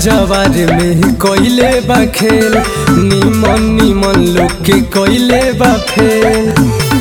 जवार में ही कोइले बा खेल निमन निमन लोग के कोइले बा फेल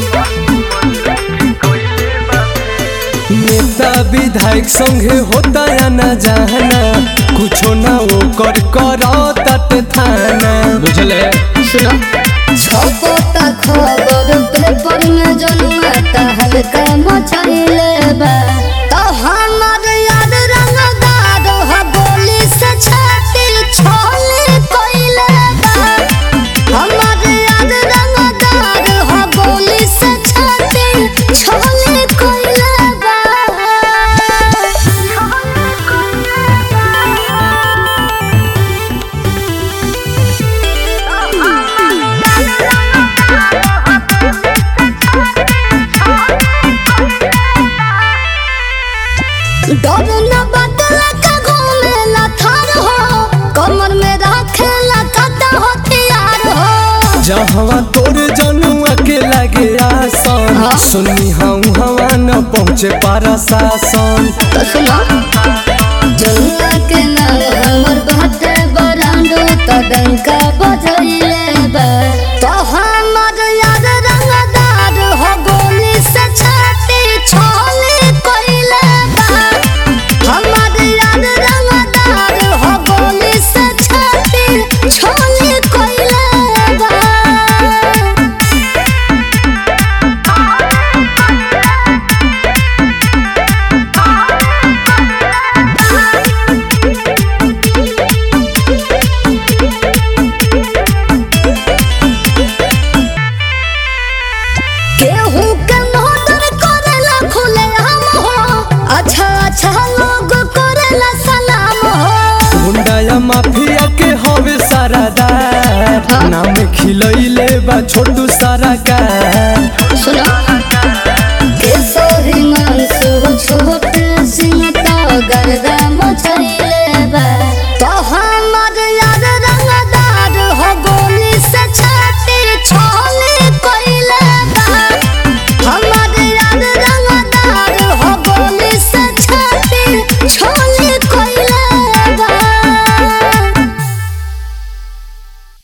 नेता विधायक संगे होता या ना जाना कुछो ना वो कर करो तट थाना बुझले सुनो छपोता खबर पेपर में जनुआ हल्का मचैले बा तो हमर याद रंगदार ह गोली से छाती छोले कोइले बा हमर याद रंगदार ह गोली से छाती छोले कोइले बा डर न बदला का घूमेला थार हो कमर में रखेला कदा हथियार हो जहवा तोर जनुआ के लगे आसन हाँ। सुनी हम हवा न पहुँचे पारा शासन तो सुनो जनुआ के नाम हमर बाटे बरांडो त डंका बजैले बा तो हमर याद रंगदार हो गोली से छाती छोले कोइले बा हमर याद रंगदार हो गोली से छाती छोले कोइले बा केहू के नोदर करेला खुले हम हो अच्छा अच्छा लोग करेला सलाम हो गुंडा या माफिया के हवे सारा दार हाँ। नाम खिलैले बा छोटू सारा का